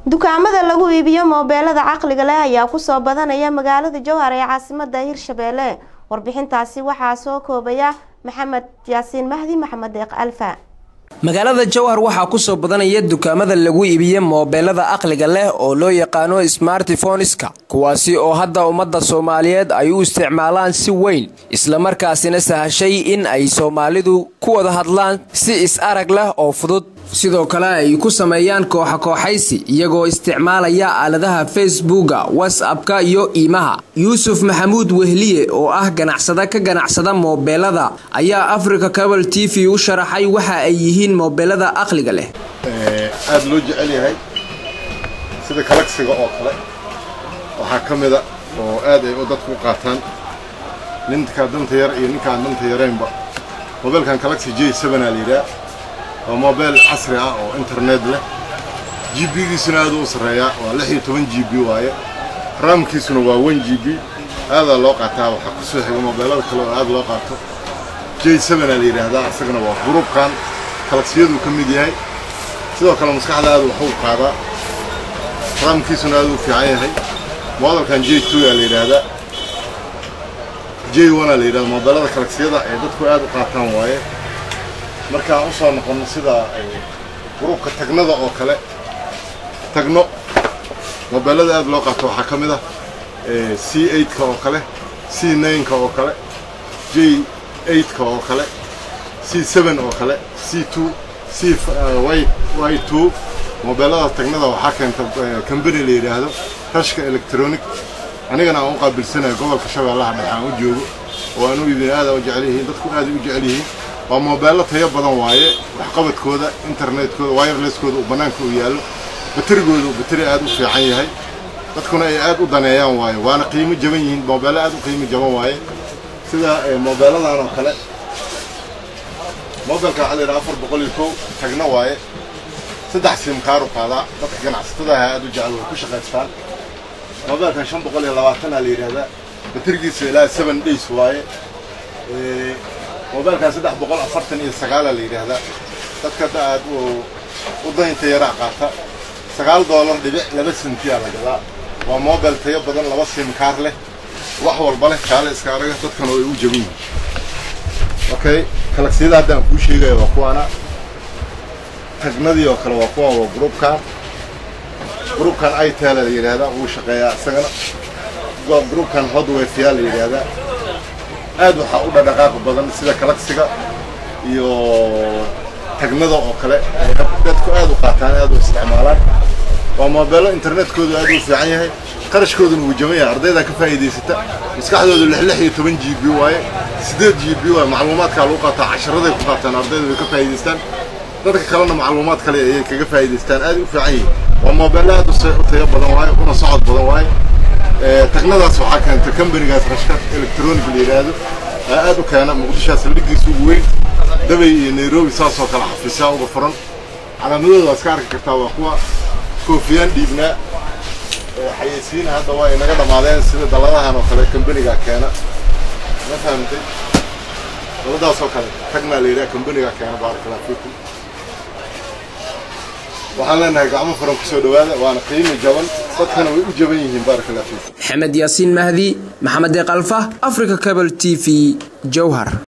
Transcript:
dukaamada lagu iibiyo moobeelada caqliga leh ayaa kusoo badanaya magaalada jowhar ee caasimada hirshabeelle warbixintaasi waxaa soo koobaya maxamed yaasiin mahdi maxamed deeq alfa magaalada jowhar waxaa kusoo badanaya dukaamada lagu iibiya moobeelada aqliga leh oo loo yaqaano smartifoneska kuwaasi oo hadda ummadda soomaaliyeed ay u isticmaalaan si weyn islamarkaasina sahashay in ay soomaalidu ku wada hadlaan si is-arag leh oo fudud sidoo kale ay ku sameeyaan kooxa kooxaysi iyagoo isticmaalaya aaladaha facebooka whatsappka iyo iimaha yuusuf maxamuud wehliye oo ah ganacsada ka ganacsada moobeelada ayaa africa cabal t v u sharaxay waxa ay yihiin moobeelada aqliga leh aada loo jecel yahay sida kalagsiga oo kale waxaa ka mida oo aad ay dadku u qaataan ninkaa danta yar iyo ninkaan danta yaraynba moobeelkan kalagsi j seven aa la yidhaha waa mobile casri ah oo internet leh g b-giisuna aad u sarreeyaa waa lix iyo toban g b waaye raamkiisuna waa one g b aadaa loo qaataa waxaa ku soo xiga mobeelada kale oo aad loo qaato j seven aa la yidhaahdaa isagana waa gruubkan kalagsiyaduu ka mid yahay sidoo kale maskaxda aad waxu qaadaa raamkiisuna aad u fiican yahay modelkan j two aa la yidhaahdaa j one aa la yidhahda mobeelada kalagsiyada ay dadku aad u qaataan waaye markaan u soo noqonno sida gruubka tagnada oo kale tagno mobeelada aad loo qaato waxaa ka mid ah c eightka oo kale c nineka oo kale j eightka oo kale c seven oo kale c two c y two mobeelada tagnada waxaa keenta combany la yidhaahdo rashka electronic anigana aan u qaabilsanayo gobolka shabeellaha dhexe aan u joogo oo aan u iibin aada u jecel yihiin dadku aada u jecel yihiin waa moobeello tayo badan waaye waxqabadkooda internetkooda wirelesskooda uu bannaanka u yaallo baterigooda uu bateri aad u fiican yahay dadkuna ay aad u daneeyaan waaye waana qiimo jaban yihiin moobeello aad u qiimo jaban waaye sida moobeelladan oo kale mobilka waxaa la yidhaha afar boqol iyo kow tagna waaye saddex simkaaru qaadaa dadka ganacsatadaha aad u jecel way ku shaqaystaan mobilkan shan boqol iyo labaatanaa la yidhaahdaa baterigiisa ilaa seven days waaye mobilkan saddex boqol afartan iyo sagaalaa la yidhaahdaa dadka hadda aad u daynta yaraa qaata sagaal doolar dhibic laba sentiyaa la gadaa waa mobil tayo badan laba simkaar leh wax walba leh kaale iska araga dadkana way u jaban yihiin okay kalagsiyada hadda aan kuu sheegaya waa kuwaana tagnadii oo kale waa kuwan waa gruubkan gruubkan itala la yidhaahdaa wuu shaqeeyaa isagana gruubkan hodwefyaa la yidhaahdaa aad waxaa u dhadhaqaaq badan sida kalagsiga iyo tagnada oo kale dadku aad u qaataan aad u isticmaalaan waa moobeello internetkoodu aad u fiican yahay qarashkooduna wuu jaban yahay ardaydaa ka faa'iidaysata maskaxdoodu lix lix iyo toban g b waaye siddeed g b waaye macluumaadkaa lagu qaataa casharaday ku qaataan ardayda way ka faa'iidaystaan dadka kalena macluumaad kale ayay kaga faa'iidaystaan aad u fiican yihiin waa moobeello aad u tayo badan waaye una socod badan waaye tagnadaas waxaa keenta combanigaas rashka electronic la yidhaahdo aad u keena muqdishaas ligiisa ugu weyn dabay iyo nairobi saasoo kale xafiisyaa uga furan calaamadooda waa iska arki kartaa waa kuwa koofiyaan dhiibnaa xayeysiina hadda waa inaga dhammaadeen sida dalladahan oo kale combanigaa keena ma fahamtay dalladaasoo kale tagnaa la yidhaha combanigaa keena baarakallah fiikum waxaan leenahay gacmo furan kusoo dhawaada waana qiimi jaban dadkana way u jaban yihiin baarakallah fiikum maxamed yaasiin mahdi maxamed deeq alfa africa cabal t v jowhar